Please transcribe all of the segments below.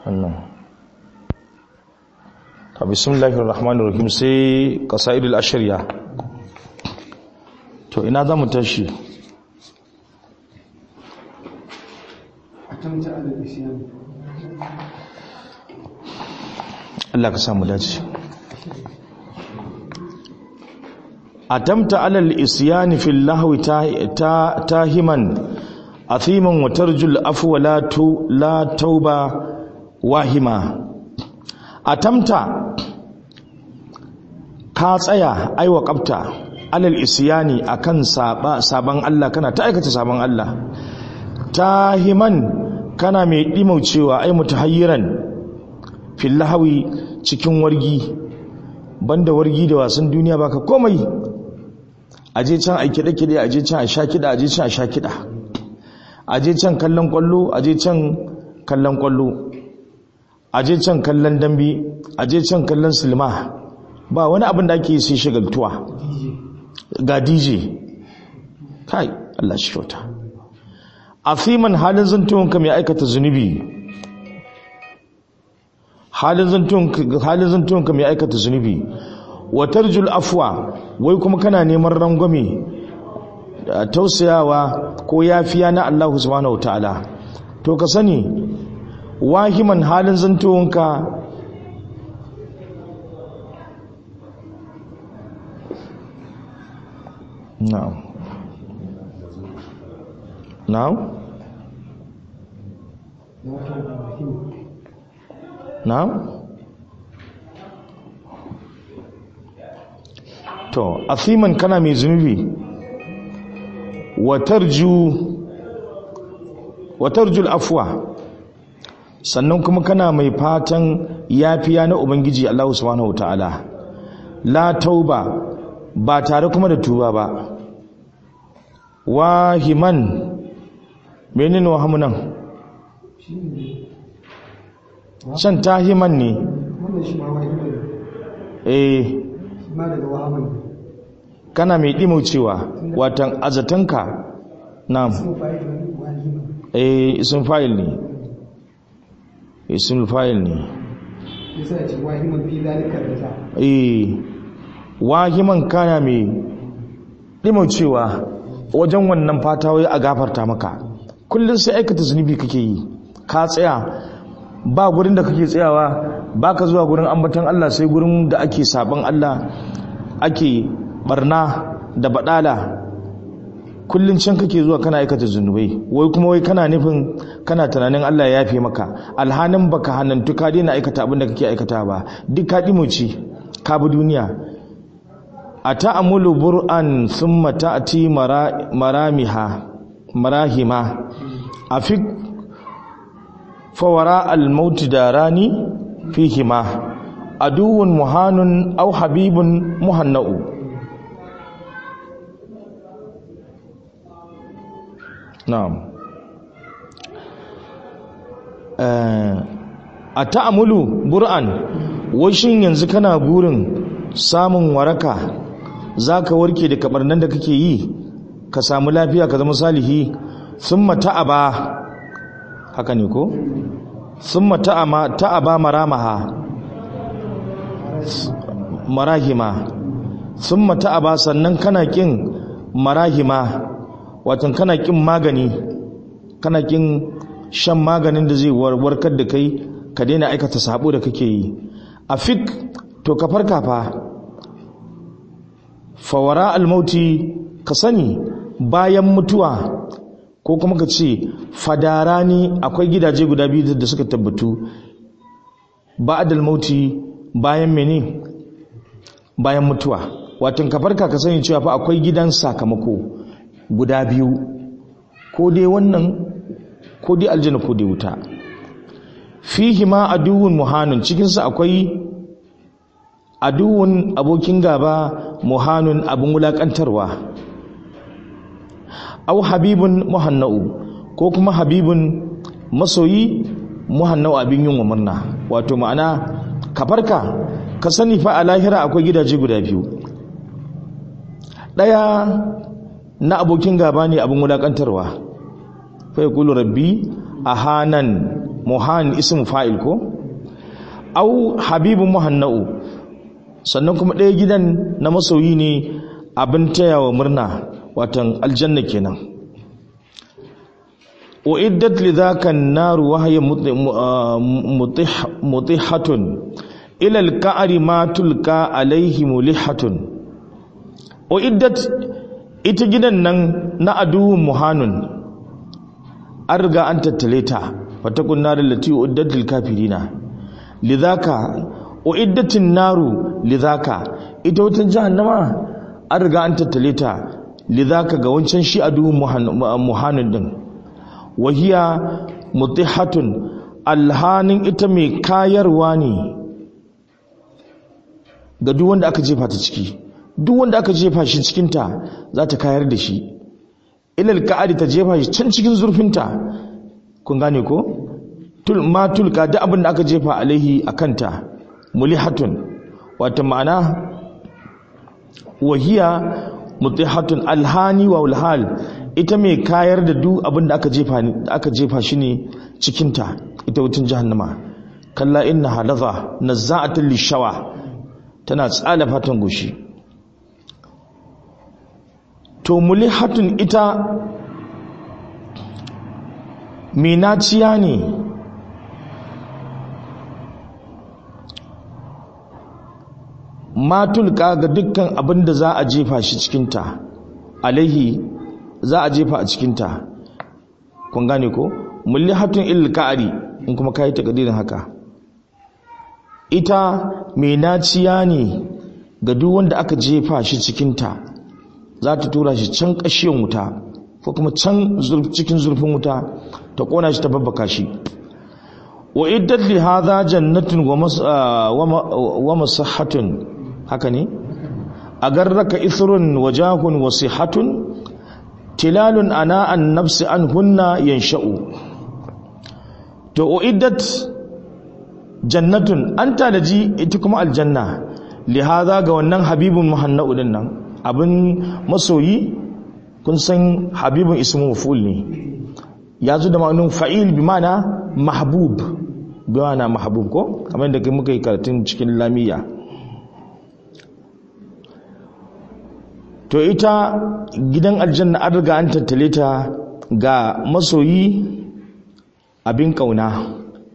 wannan ta bismillahir rahmanir rahim sai qasaidul ashriya to ina za mu tashi Allah ka samu dace atamta alal isyani fil lahwi tahiman athiman wa tarjul afwa la tu la tauba wahima atamta ka tsaya aiwa kafta alal isyani akan saba saban Allah kana ta aikata saban Allah tahiman kana mai dimaucewa ai mutahayyiran fil lahwi cikin wargi banda wargi da wasan duniya baka komai aje can ai kide kide aje can a sha kida aje can a sha kida aje can kallon kwallo aje can kallon kwallo aje can kallon dambe aje can kallon silma ba wani abin da ake sai shagaltuwa ga DJ kai Allah shi kyauta afiman halin zantuwanka mai aikata zunubi halin zantuwanka mai aikata zunubi watar jul afwa wai kuma kana neman rangwame tausayawa ko yafiya na Allah subhanahu wa ta'ala to ka sani wahiman halin zantuwanka na'am na'am na'am to afiman kana mai zunubi watarju watarjul afwa sannan kuma kana mai fatan yafiya na ubangiji Allah subhanahu wataala la tauba ba tare kuma da tuba ba wahiman menene wahamunan can tahiman ne eh kana mai cewa watan azatanka na eh isin fayil ne isin fayil ne eh wahiman kana mai cewa wajen wannan fata wai a gafarta maka kullum sai aikata zunubi kake yi ka tsaya ba gurin da kake tsayawa ba ka zuwa gurin ambatan Allah sai gurin da ake saban Allah ake barna da badala kullun can kake zuwa kana aikata zunubai wai kuma wai kana nufin kana tunanin Allah ya yafe maka alhanin baka hanantu ka daina aikata abin da kake aikata ba duk ka dimuci ka bi duniya ata'amulu bur'an thumma ta'ti maramiha marahima afik fawara al-maut darani fihima aduwwun muhanun aw habibun muhanna'u na'am a ta'amulu bur'an washin yanzu kana burin samun waraka zaka warke da kabarnan da kake yi ka samu lafiya ka zama salihi thumma ta'aba haka ne ko thumma ta'ama ta'aba maramaha marahima thumma ta'aba sannan kana kin marahima watan kana kin magani kana kin shan maganin da zai warkar da kai ka daina aikata sabo da kake yi afik to ka farka fa fawara almauti ka sani bayan mutuwa ko kuma ka ce fadarani akwai gidaje guda biyu da suka tabbatu ba'dal mauti bayan mene bayan mutuwa watan ka farka ka sani cewa fa akwai gidan sakamako guda biyu ko dai wannan ko dai aljanna ko dai wuta fihi ma aduwwun muhanun cikin sa akwai aduwwun abokin gaba muhanun abin wulakantarwa au habibun muhanna'u ko kuma habibun masoyi muhanna'u abin yin wa murna wato ma'ana ka farka ka sani fa a lahira akwai gidaje guda biyu ɗaya na abokin gaba ne abin wulakantarwa fa ya kulu rabbi a hanan muhan ismu fa'il ko au habibun muhanna'u sannan kuma ɗaya gidan na masoyi ne abin tayawa murna watan aljanna kenan uiddat lidhaka an-nar wa hiya mutihatun ila al-ka'ri ma tulka alayhi mulihatun uiddat ita gidan nan na aduwwun muhanun an riga an tattale ta fatakun nar allati uiddat lil kafirina lidhaka uiddatin naru lidhaka ita wutan jahannama an riga an tattale ta lidhaka ga wancan shi aduwwun muhanun din wahiya mutihatun alhanin ita mai kayarwa ne ga duk wanda aka jefa ta ciki duk wanda aka jefa shi cikinta za ta kayar da shi ilal ka'adi ta jefa shi can cikin zurfinta kun gane ko tul ma tulka duk abin da aka jefa alaihi akanta mulihatun wata ma'ana wahiya mutihatun alhani wa ulhal ita mai kayar da duk abin da aka jefa aka jefa shi ne cikinta ita wutin jahannama kalla inna halaza nazza'atan lishawa tana tsala fatan goshi to mulihatun ita minaciya ne matulka ga dukkan abin da za a jefa shi cikinta alaihi za a jefa a cikinta kun gane ko mulihatun ilka'ari in kuma kayi takadirin haka ita mai naciya ne ga duk wanda aka jefa shi cikinta za ta tura shi can ƙashiyan wuta ko kuma can cikin zurfin wuta ta ƙona shi ta babbaka shi wa iddat li hadha jannatun wa masahatun haka ne agarraka ithrun wa jahun wa sihatun tilalun ana an nafsi an hunna yansha'u to uiddat jannatun an tanaji ita kuma aljanna lihaza ga wannan habibun muhanna'u din nan abin masoyi kun san habibun ismu maf'ul ne ya zo da ma'anin fa'il bi ma'ana mahbub bi ma'ana mahbub ko kamar da muka yi karatun cikin lamiya to ita gidan aljanna an riga an tattale ta ga masoyi abin kauna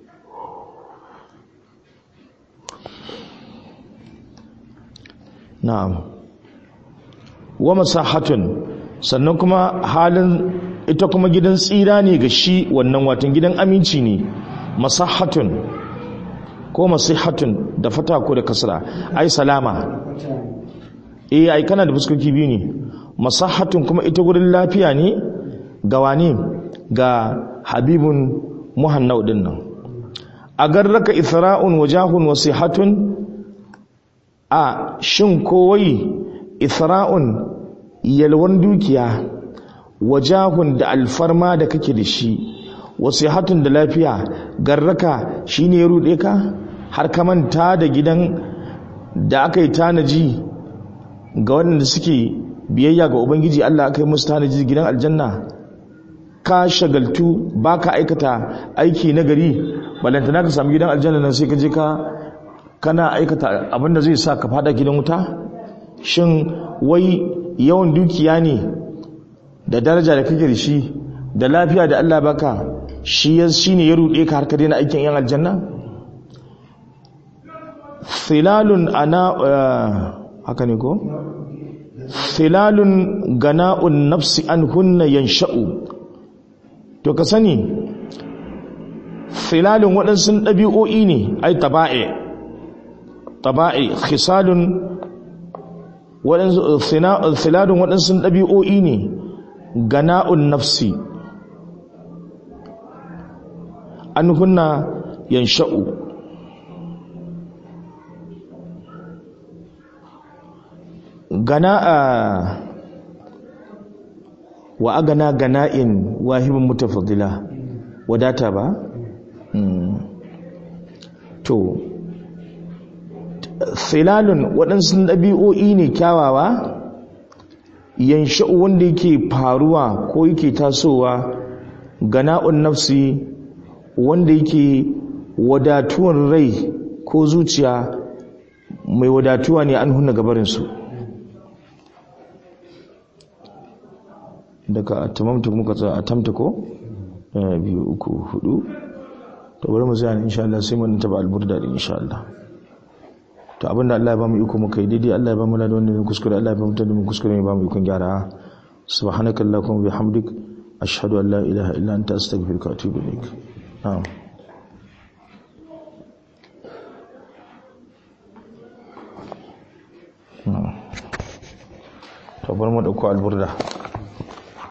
na'am wa masahatun sannan kuma halin ita kuma gidan tsira ne ga shi wannan watan gidan aminci ne masahatun ko masihatun da fata ko da kasra ai salama eh ai kana da fuskoki biyu ne masahatun kuma ita gurin lafiya ne ga wane ga habibun muhannau din nan agarraka isra'un wajahun wasihatun a shin kowai isra'un yalwan dukiya wajahun da alfarma da kake da shi wasu hatun da lafiya garraka shi ne ya ruɗe ka har ka manta da gidan da aka yi tanaji ga waɗanda suke biyayya ga ubangiji Allah aka yi musu tanaji gidan aljanna ka shagaltu ba ka aikata aiki na gari balantana ka sami gidan aljanna nan sai ka je ka kana aikata abinda zai sa ka fada gidan wuta shin wai yawan dukiya ne da daraja da kake da shi da lafiya da Allah baka shi ya shine ya rude ka har ka daina aikin yan aljanna thilalun ana haka ne ko thilalun gana'un nafsi an hunna yansha'u to ka sani thilalun waɗansu ɗabi'o'i ne ai taba'i taba'i khisalun filadun waɗansu ɗabi'o'i ne gana'un nafsi an hunna yansha'u gana'a wa agana gana'in wahibin mutafadila wadata ba? to filalun waɗansu ɗabi'o'i ne kyawawa yansha'u wanda yake faruwa ko yake tasowa gana'un nafsi wanda yake wadatuwan rai ko zuciya mai wadatuwa ne an hunna gabarinsu daga atamamta muka tsaya atamta ko ɗaya biyu uku hudu to bari mu zai insha Allah sai mun taba alburda din insha Allah to abinda Allah ya ba mu iko muka yi daidai Allah ya ba mu ladan wanda ne kuskure Allah ya ba mu tada mu kuskure ne ba mu ikon gyara subhanakallahumma bihamdik ashhadu an la ilaha illa anta astaghfiruka wa atubu ilaik na'am to bar mu dauko alburda